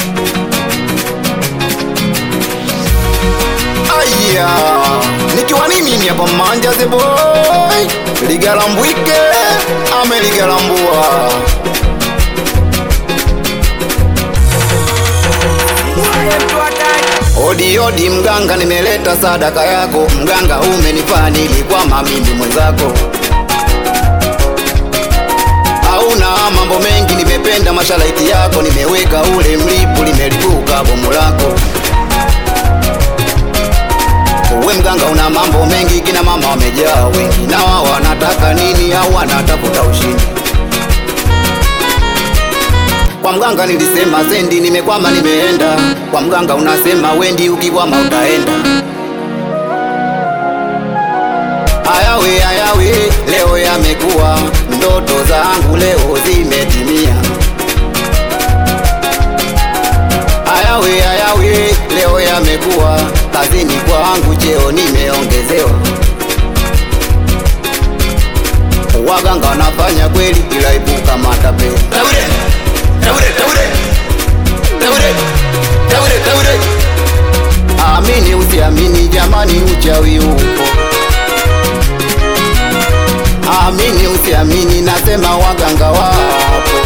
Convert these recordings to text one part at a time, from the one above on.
Aya, nikiwa ni mimi hapa Manja the boy, ligalambwike ameligalambua Odi odi mganga, nimeleta sadaka yako mganga, umenifaa nilikwama mimi mwenzako. Hauna mambo mengi, nimependa mashalaiti yako, nimeweka ule mlipu, limelipuka bomu lako. Uwe mganga, una mambo mengi, kina mama wamejaa wengi, na wao wanataka nini? Au wanatafuta ushindi? Kwa mganga nilisema sendi, nimekwama nimeenda. Kwa mganga unasema wendi, ukikwama utaenda. Ayawe ayawe, leo yamekuwa, ndoto zangu leo zimetimia. Ayawe ayawe, leo yamekuwa, kazini kwangu cheo nimeongezewa. Waganga wanafanya kweli, ila ipuka matapeli. Taure, taure, taure, taure, taure, taure. Amini usiamini, jamani, uchawi upo. Amini usiamini, nasema waganga wapo.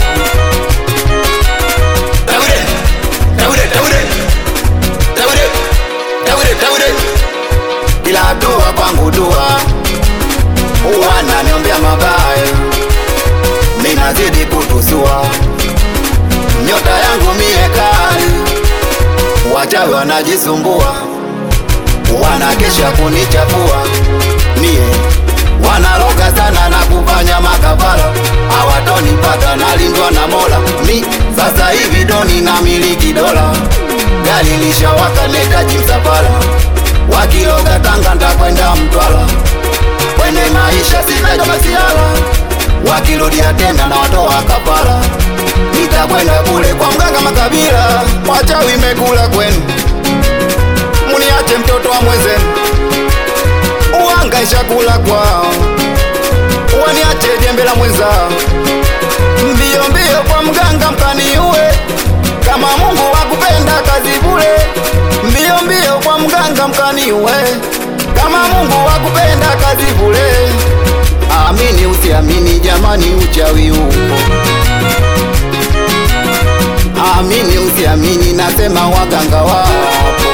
Taure, taure, taure, taure, taure, taure. Kila dua kwangu dua, wananiombea mabaya, minazidi kutusua, nyota yangu mie kali, wachawi wanajisumbua, wanakesha kunichafua mie, wanaloga sana na kufanya makafara, hawatonipata nalindwa na Mola. Mi sasa hivi doni na miliki dola, gari lishawaka netaji msafara, wakiloga Tanga ndakwenda Mtwara, kwenye maisha sitaji masiala, wakirudia tena na watoa kafara, nitakwenda kule kwa mganga makabila, wachawi mekula kwenu, muniache mtoto wa mwenzenu uhangaisha kula kwao, waniache jembe la mwenzao, mbio mbio kwa mganga mkaniue, kama Mungu wakupenda kazi bure, mbio mbio kwa mganga mkaniue, kama Mungu wakupenda kazi bure. Amini usiamini, jamani, uchawi upo. Amini usiamini, nasema waganga wapo.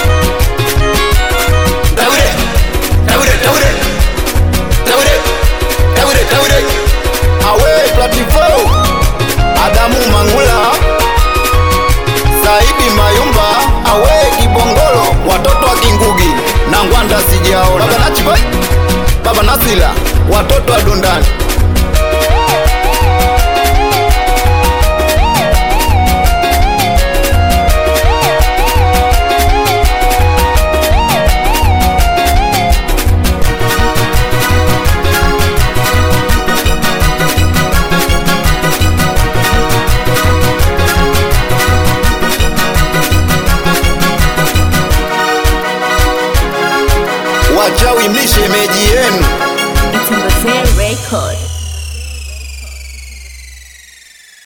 Taure, taure, taure, taure, taure, taure. Awe Platifo, Adamu Mangula, Saidi Mayumba, awe Kibongolo, watoto wa Kingugi na Ngwanda sijaona. Baba Nachiboy, Baba Nasila, watoto wa Dundani. Wachawi mlishemeji